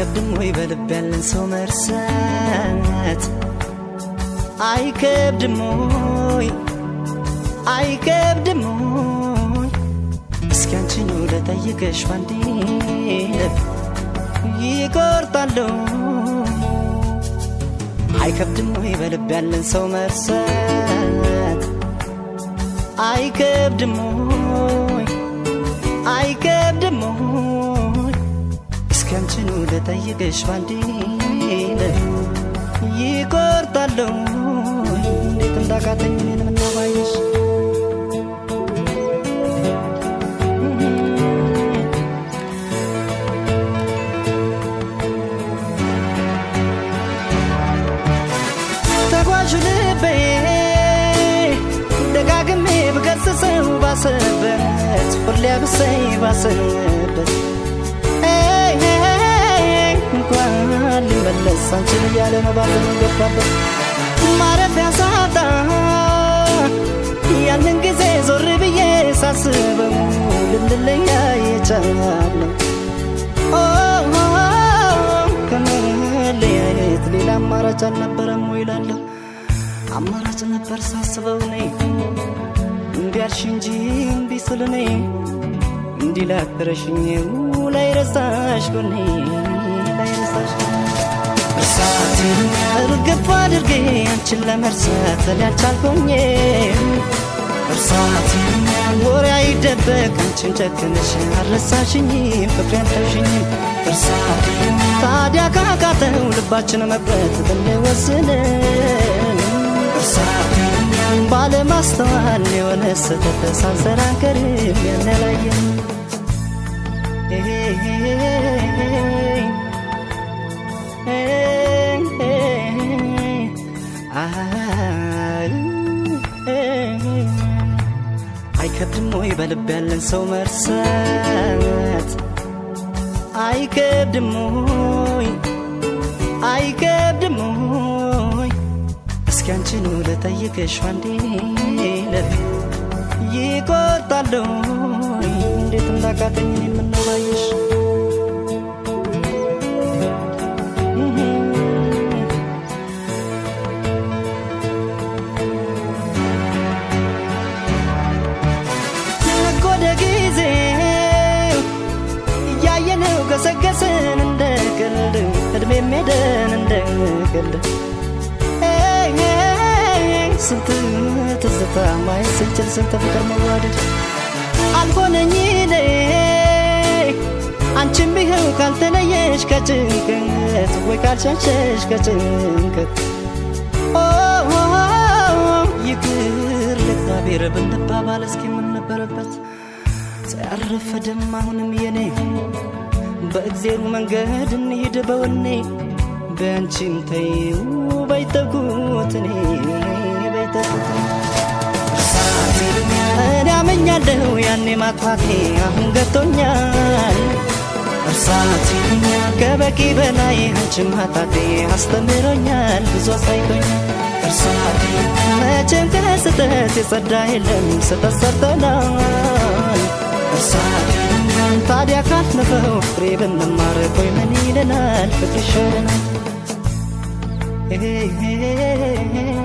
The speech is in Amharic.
አይከብድም ወይ በልብ ያለን ሰው መርሳት አይከብድም ወይ አይከብድም ወይ እስኪ አንቺን ልጠይቅሽ ባንዴ ልብ ይቆርጣለሁ አይከብድም ወይ በልብ ያለን ሰው መርሳት አይከብድም ወይ አይከብድም ወይ እስኪ አንቺኑ ልጠይቅሽ ባንዴ ይቆርጣለሁ እንዴት እንዳቃተኝ እኔን ምናባይሽ ተጓዥ ልቤ ደጋግሜ ብገስጸው ባሰበት ሁሌ ብሰይ ባሰበት እንኳን ሊመለስ አንቺን እያለ ነው ባዘን ገባበት ማረፊያ ሳጣ ያንን ጊዜ ዞር ብዬ ሳስበው ልንለያይ የቻለው ከመለያየት ሌላ አማራጭ አልነበረም ወይ እላለሁ አማራጭ ነበር ሳስበው እኔ እንዲያልሽ እንጂ እምቢ ስል እኔ እንዲህ ላክረሽኝ ላይ ረሳሽ ጎኔ ላይ ረሳሽ እርሳቴን እርግፍ አድርጌ አንቺን ለመርሳት እኔ አልቻልኩኝ እርሳቴን ወሬ አይደበቅ አንቺን ጨክነሽ አልረሳሽኝም ፍቅሬ አልተውሽኝም እርሳቴን ታዲያ ካቃተው ልባችን መቅረት ብንወስን እርሳቴን ባለማስተዋል የሆነ ስህተት ሳንሰራ አንቀርም ያንላየን አይከብድም ወይ በልብ ያለን ሰው መርሳት አይከብድም ወይ አይከብድም ወይ እስኪ አንቺኑ ልጠይቅሽ አንዴ ልብ ይቆርጣለሁ እንዴት እንዳቃተኝ የምናባይሽ ነጎደ ጊዜ እያየነው ገሰገስን እንደ ቀልድ እድሜ ሜደን እንደ ቀልድ ስንት ትዝታ ማየት ስንችል ስንት ፍቅር መዋደድ አልሆነኝ እኔ አንቺም ቢኸው ካልተለየሽ ከጭንቀት ወይ ካልሸሸሽ ከጭንቀት ይቅር ለእግዚአብሔር ብንባባል እስኪ የምንነበረበት ሳያረፈድም አሁንም የኔ በእግዜሩ መንገድ እንሂድ በወኔ በአንቺም ተይው በይተኩት እኔ በይተኩት እኔ አመኛለሁ ያኔ ማጥፋቴ አሁን ገብቶኛል እርሳት ከበቂ በላይ አንቺን ማጣቴ አስተምሮኛል ብዙ አሳይቶኛል እርሳት መቼም ከስህተት የጸዳ የለም ስህተት ሰርተናል እርሳት ታዲያ ካለፈው ፍሬ ብንማር ቆይ ምን ይለናል ፍቅር ይሻለናል